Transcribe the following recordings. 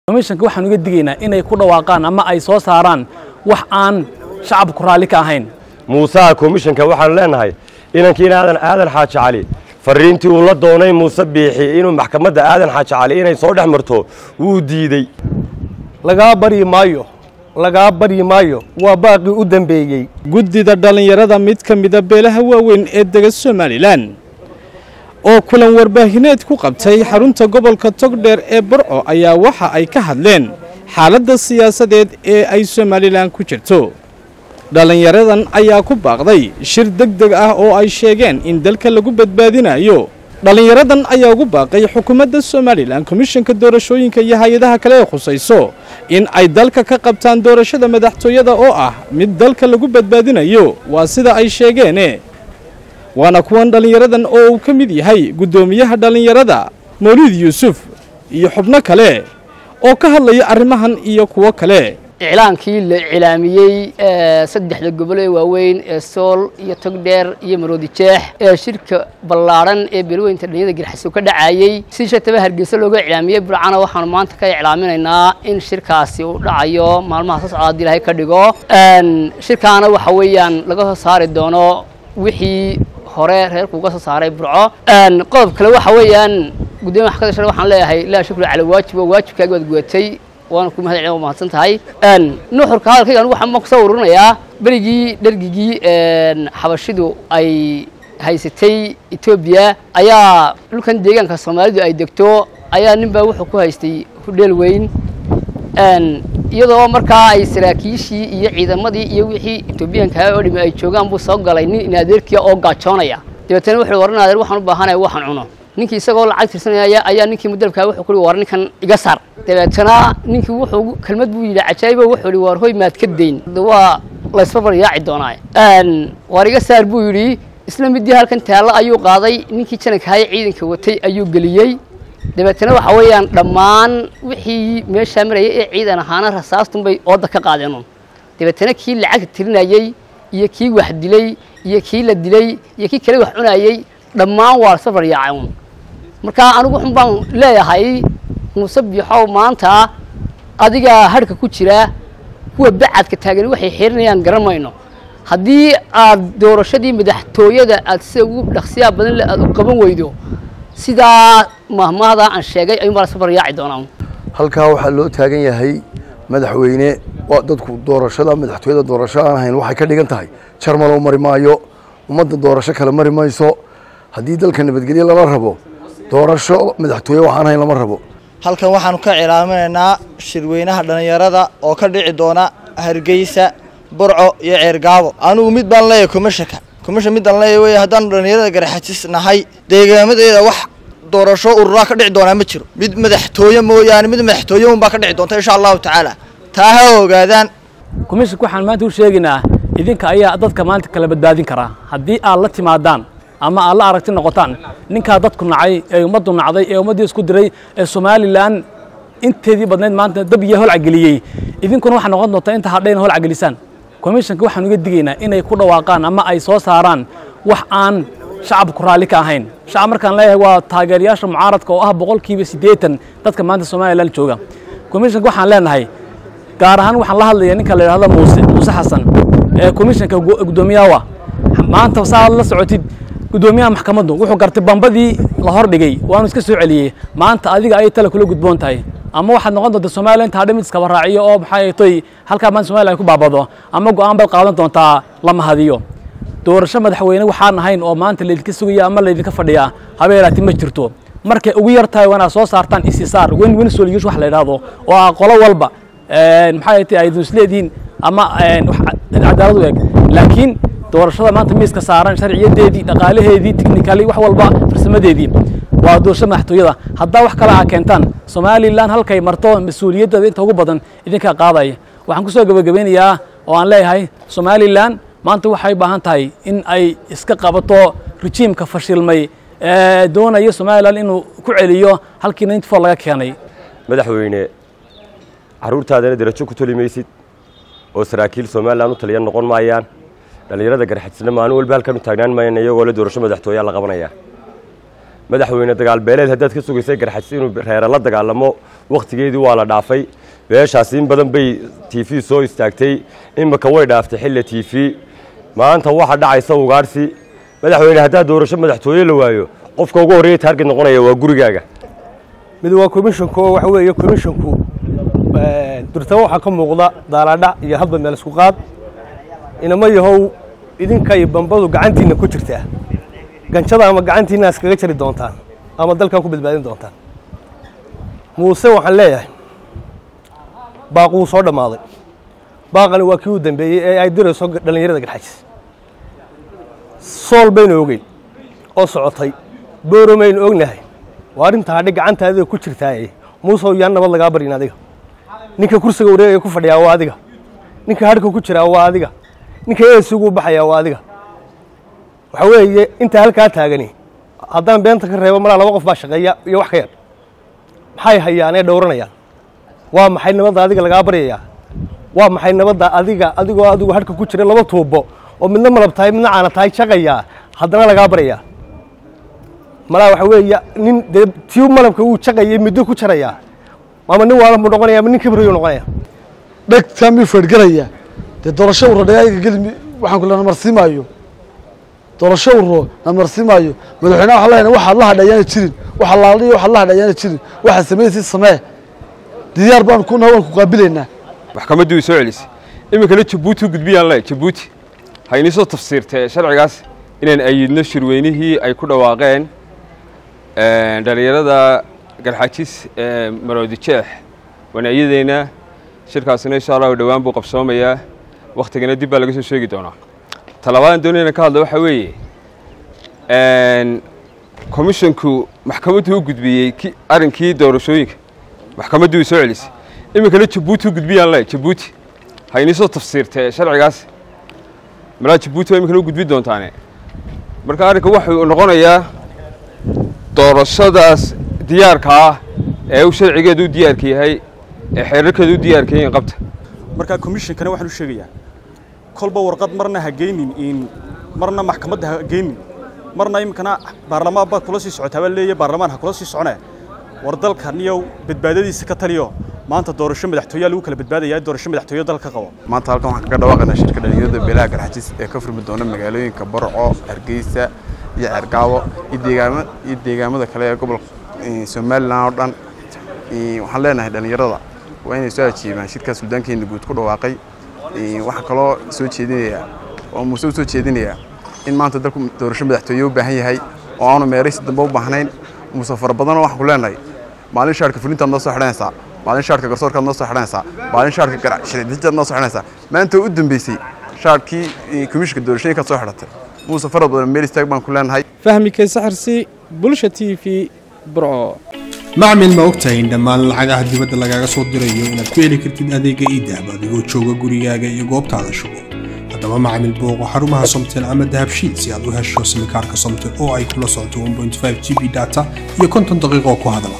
komishanka waxaan uga digaynaa inay ku dhawaaqaan ama ay soo saaraan wax aan shacabku raalli ka ahayn muusaha komishanka waxaanu leenahay inankii aadan aadan xaaji cali fariintii uu la doonay muuse biixi inuu maxkamadda aadan xaaji cali inay soo dhex marto wuu diidey lagaa baryi maayo lagaa baryi maayo waa baaqii u dambeeyey guddida dhallinyarada mid ka mida beelaha waaweyn ee dega somalilan oo kulan warbaahineed ku qabtay xarunta gobolka togdheer ee burco ayaa waxa ay ka hadleen xaaladda siyaasadeed ee ay somalilan ku jirto dhallinyaradan ayaa ku baaqday shir deg deg ah oo ay sheegeen in dalka lagu badbaadinayo dhallinyaradan ayaa ugu baaqay xukuumadda somalilan komishanka doorashooyinka iyo hay-adaha kale ee khusayso in ay dalka ka qabtaan doorashada madaxtooyada oo ah mid dalka lagu badbaadinayo waa sida ay sheegeene waana kuwan dhallinyaradan oo uu ka mid yahay guddoomiyaha dhallinyarada mawliid yuusuf iyo xubno kale oo ka hadlaya arrimahan iyo kuwo kale iclaankii la iclaamiyey saddexda gobol ee waaweyn ee sool iyo togdheer iyo maroodi jeex ee shirka ballaadhan ee beelweynta dhalinyada girxaso ka dhacayey si shataba hargeysa looga iclaamiyey burcana waxaanu maanta ka iclaaminaynaa in shirkaasi uu dhacayo maalmaha soo socda haddii ilaahay ka dhigo shirkaana waxa weeyaan laga soo saari doono wixii hore reerku uga soo saaray burco qodob kale waxa weeyaan gudoomiya maxkamadda shar waxaan leeyahay laa shukru cala waajib oo waajibkaagi waad gudatay waana ku mahad celin waa mahadsan tahay nuxurka hadalkayga anigu waxaan kusoo ururinayaa berigii dhergigii xabashidu ay haysatay etoobiya ayaa dhulkan deegaanka soomaalidu ay degto ayaa nin baa wuxuu ku haystay hudheel weyn iyadoo markaa ay saraakiishii iyo ciidamadii iyo wixii etoobiyaanka oo dhimi ay joogaan buu soo galay nin in adeerkiya oo gaajoonaya dabeetana wuxuu waran adeer waxaan u baahanaya waxaan cuno ninkii isagoo lacag tirsanaya ayaa ninkii mudalkaa wuxuu ku war ninkan iga saar dabeetana ninkii wuxuu kelmad buu yidhi cajaayibo wuxuu yidhi war hoy maad ka dayn waa laysbarbar yaaci doonaa war iga saar buu yidhi isla midii halkan taallo ayuu qaaday ninkii janankahay ciidanka watay ayuu geliyey dabeetana waxa weeyaan dhammaan wixii meeshaa marayay ee ciidan ahaana rasaastunbay ooda ka qaadeen dabeetana kii lacagta tirinayey iyo kii wax dilay iyo kii la dilay iyo kii kale wax cunayey dhammaan waa safar yaacay marka anigu xun baan leeyahay muuse biixow maanta adigaa hadhka ku jira kuwa bacadka taagan waxay xirinayaan garan mayno haddii aad doorashadii madaxtooyada aad sida ugu dhaqsiyaa badan le aad u qaban weydo sidaa mahmahda aan sheegay ayuun baa la safar yaaci doonaa halkaa waxaa loo taagan yahay madaxweyne waa dadku doorashada madaxtooyada doorasho aan ahayn waxay ka dhigan tahay jarmalow mari maayo ummadda doorasho kale mari mayso haddii dalka nabadgelye lala rabo doorasho madaxtooye waxaan ahayn lama rabo halkan waxaanu ka cilaaminaynaa shirweynaha dhallinyarada oo ka dhici doona hargeysa burco iyo ceergaabo anigu mid baan leeyahay komishanka komishan midaan leeyahay wey haddaanu dhallinyarada garaxajis nahay deegaamadeeda wax doorasho ururaa ka dhici doonaa ma jiro mid madaxtooye mooyaane mid madaxtooye unbaa ka dhici doonta insha allahu tacaala taa ha ogaadaan komishanka waxaan maanta u sheegaynaa idinka ayaa dadka maanta kala badbaadin karaa haddii aad la timaadaan ama aad la aragti noqotaan ninkaa dadku nacay ee ummaddu nacday ee ummaddii isku diray ee somalilan inteedii badnayd maanta dab iyo holcageliyey idinkuna waxaa noqon doontaa inta hadhayna holcagelisaan komishanka waxaan uga digaynaa inay ku dhawaaqaan ama ay soo saaraan wax aan shacabku raalli ka ahayn shacab markaan leeyahay waa taageerayaasha mucaaradka oo ah boqolkiiba siddeetan dadka maanta somalilan jooga komishanka waxaan leenahay gaar ahaan waxaan la hadlaya ninka la yidhahdo muuse muuse xasan ee komishanka guddoomiyaha maanta saaad la socotid guddoomiyaha maxkamaddu wuxuu gartay bambadii la hor dhigay waanu iska soo celiyey maanta adiga ayay tale kula gudboon tahay ama waxaad noqon doontaa somalilan inta hadha mid iskaba raaciyo oo maxay toy halkaa maanta somalilan ku baabado ama go'aan baad qaadan doontaa la mahadiyo doorasho madaxweyne waxaan ahayn oo maanta laydinka sugaya ama laydinka fadhiyaa habeeraati ma jirto markay ugu yar tahay waanaad soo saartaan isisaar wen wen solution wax la yidhaahdo oo ah qolo walba maxay tahay aydun isleedihiin ama cadaalad u eg laakiin doorashada maanta miiska saaran sharciyadeedii dhaqaalaheedii technically wax walba farsamadeedii waa doorasho madaxtooyada haddaa wax kale aa keentaan somalilan halkay marto mas-uuliyaddeeda inta ugu badan idinkaa qaadaya waxaan kusoo gebagabeynayaa oo aan leeyahay somalilan maanta waxay baahan tahay in ay iska qabato rejiimka fashilmay ee doonaya somalilan inuu ku celiyo halkii ninety four laga keenay madaxweyne carruurtaadana derajo ku toli maysid oo saraakiil somalilan u taliya noqon maayaan dhallinyarada garxajisna maalin walba halkan u taagnaan maayaan iyagoo le doorasho madaxtooyaa la qabanaya madaxweyne dagaal beeleed haddaad ka sugaysay garxajis inuu reere la dagaalamo wakhtigeedii waa la dhaafay beeshaasi in badan bay t v soo istaagtay imika way dhaaftay xilli t v maanta waxa dhacaysa ugaarsi madaxweyne haddaad doorasho madaxtooye la waayo qofka ugu horreeya taarget noqonaya waa gurigaaga mid waa commissionku oo waxa weeye commissionku durtaba waxaa ka muuqda daalaadhac iyo hadba meel isku qaad inama yahow idinka iyo bambadu gacantiinna ku jirtaa ganjada ama gacantiinna iskaga jari doontaan ama dalkaa ku badbaadin doontaan muuse waxaan leeyahay baaq wuu soo dhammaaday baaqani waa kii u dambeeyey ee ay dirayso dhallinyarada garxajis sool baynu ogeyn oo socotay booromaynu ognahay waa arrinta hadhi gacanta adiga ku jirtaaye muusew yaan nabad lagaa baryin adiga ninka kursiga wareegaya ku fadhiyaa waa adiga ninka hadhka ku jiraa waa adiga ninka eesigu u baxayaa waa adiga waxa weeye intaa halkaa taagani haddaan beenta ka reebo malaa laba qof baa shaqeeya iyo wax ka yar maxay hayaan ee dhowranayaan waa maxay nabadda adiga lagaa baryayaa waa maxay nabadda adiga adigoo adigu hadhka ku jira laba tuubo oo midna malab tahay midna caana tahay shaqayaa haddana lagaa baryayaa malaa waxa weeye nin dee tii malabka wuu shaqayay middo ku jarayaa ama nin waalan buu noqonaya ama nin kibriyu noqonaya dhegtaa mii feedhgaraya dee doorasho urro dhagaaga geli waxaan ku lena marsimaayo doorasho urro na marsimaayo madaxweynaha waxaa leenahay waxaad la hadhayaana jirin waxa laaliyo waxaad la hadhayaana jirin waxaad samaysid samee diyaar baan ku nahay waan ku qaabilaynaa maxkamaddii way soo celisay iminkana jabuuti u gudbiyaan le jabuuti ha inii soo tafsiirtee sharcigaas inaan ayidno shirweynihii ay ku dhawaaqeen dhallinyarada garxajis ee maroodi jeex waan ayadeynaa shirkaasina insha allahu dhowaan buu qabsoomayaa wakhtigana dib baa laga soo sheegi doonaa talabaadaan doonayna ka hadla waxaa weeye komishonku maxkamaddu u gudbiyey arrinkii doorashooyinka maxkamaddii way soo celisay iminkana jabuuti u gudbiyaan le jabuuti ha inii soo tafsiirtee sharcigaas malaa jabuuti waa iminkana u gudbi doontaane marka arrinka wuxuu noqonayaa doorashadaas diyaarka ah ee uu sharcigeedu u diyaarka yahay ee xeerarkeedu u diyaarka yahin qabta marka commissionkana waxaan u sheegayaa kolba warqad marna ha geynin in marna maxkamadda ha geynin marna iminkana baarlamaan baad kula sii socotaa baa leeyahay baarlamaan ha kula sii soconee war dalkan iyo badbaadadiisa ka taliyo maanta doorasho madaxtooyaa lagu kala badbaadaya doorasho madaxtooyo dalka qabo maanta halkan waxaan kaga dhawaaqaynaa shirka dhalinyarada beelaha garxajis ee ka furmi doona magaalooyinka barco hargeysa iyo ceergaabo iyo deegaama iyo deegaamada kale ee gobolka somalilan oo dhan waxaan leenahay dhalinyarada waa inay soo ajiibaan shirkaas suldaankeena guud ku dhawaaqay waxaa kaloo soo jeedinayaa oo muuse u soo jeedinayaa in maanta dalku doorasho madaxtooye u baahan yahay oo aanu meeraysi dambe u baahnayn muuse fara badanoo waxaan ku leenahay maalin shaarka fulintaad noo soo xidhanaysaa maalin shaarka garsoorkaad noo soo xidhanaysaa maalin shaarka shircidijaad noo soo xidhanaysaa maanta u dambeysay shaarkii komishinka doorashooyinkaad soo xidhatay muuse fara badan meel istaag baan ku leenahay fahmi kaysaxarsi bulsha t v burco macmil ma ogtahay in dhammaan lacagaha dibadda lagaaga soo dirayo inaad ku heli kartid adeega iidahab adigoo jooga gurigaaga iyo goobtaada shugo haddaba macmil booqo xarumaha somtel ama dahabshiid si aad u hesho simikaarka somtel oo ay kula socoto g b data iyo konton daqiiqoo ku hadala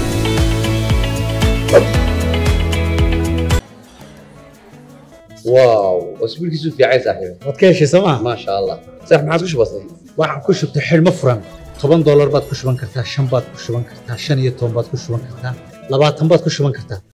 واو اسبوعك في عايز صاحبي waad ka heshay sooma ما شاء الله صح ما عاد وش بصير waxaan ku shubtay xidhmo furan toban doolar baad ku shuban kartaa shan baad ku shuban kartaa shan iyo toban baad ku shuban kartaa labaatan baad ku shuban kartaa